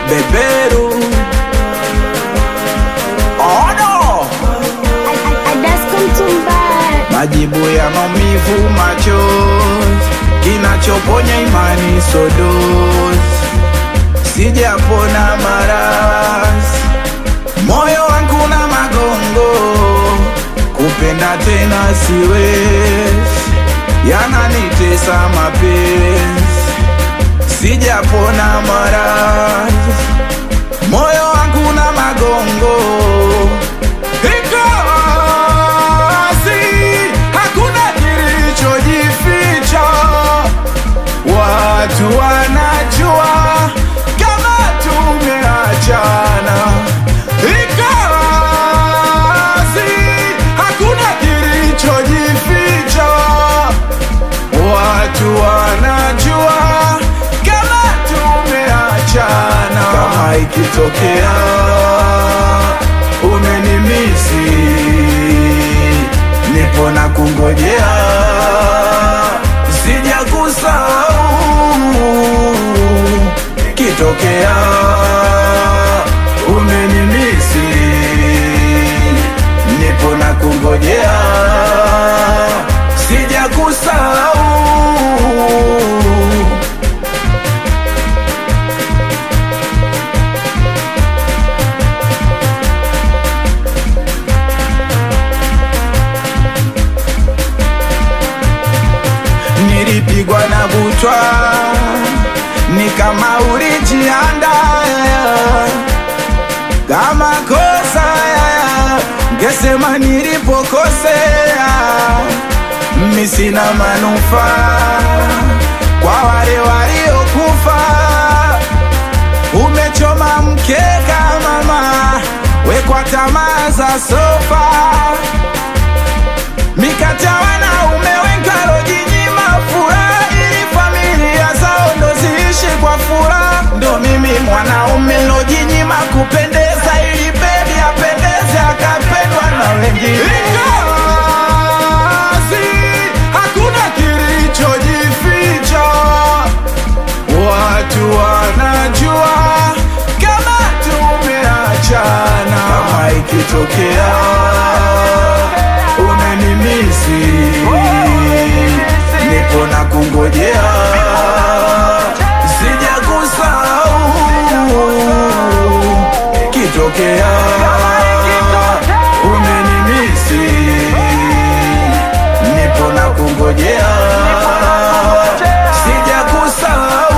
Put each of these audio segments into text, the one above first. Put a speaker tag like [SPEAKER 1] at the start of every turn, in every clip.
[SPEAKER 1] beberu ono majibu ya maumivu machozi kinachoponya imani sodozi sijapona maradhi moyo wangu na magongo kupenda tena siwezi yananitesa mapenzi sijapona maradhi moyo wangu na magongo iko wazi hakuna kilichojificha watu wanajua kama tumeachana iko wazi hakuna kilichojificha watu wanajua kama tumeachana kama ikitokea umenimisi nipo na kungojea sijakusahau kitokea umenimisi nipo na kungojea sijakusahau nilipigwa na butwa ni kama ulijianda kama kosa ngesema nilipokosea mimi sina manufaa kwa wale waliokufa umechoma mkeka mama wekwa tamaa za sofa mikata wanaume wengi walojinyima furaha ili familia zao ndo ziishi kwa furaha ndo mimi mwanaume lojinyima kupendeza ili bebi apendeze akapendwa na wengine Kazi, hakuna kilichojificha watu wanajua kama tumeachana kama ikitokea umenimisi nipo na kungojea sijakusahau kitokea umenimisi nipo na kungojea sijakusahau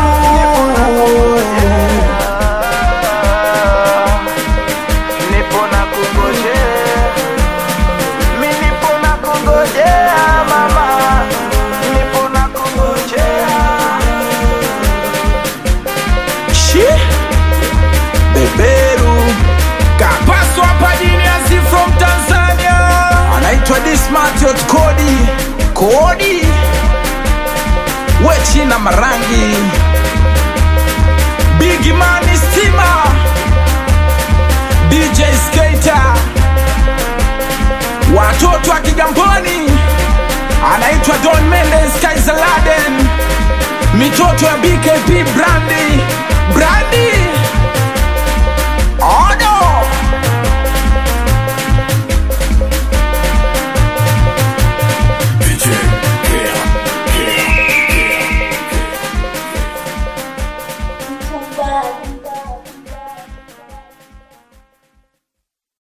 [SPEAKER 1] nipo na kungojea mi nipo na kungojea mama nipo na kungojea shi beberu kapaswa hapa jiniasi from tanzania anaitwa dismatiot kodi kodi wechina marangi bigimani stima dj skater watoto wa Kigamboni, anaitwa Don Mendes Kaisaladen, mitoto ya BKP Brandi Brandi Odo
[SPEAKER 2] Bye.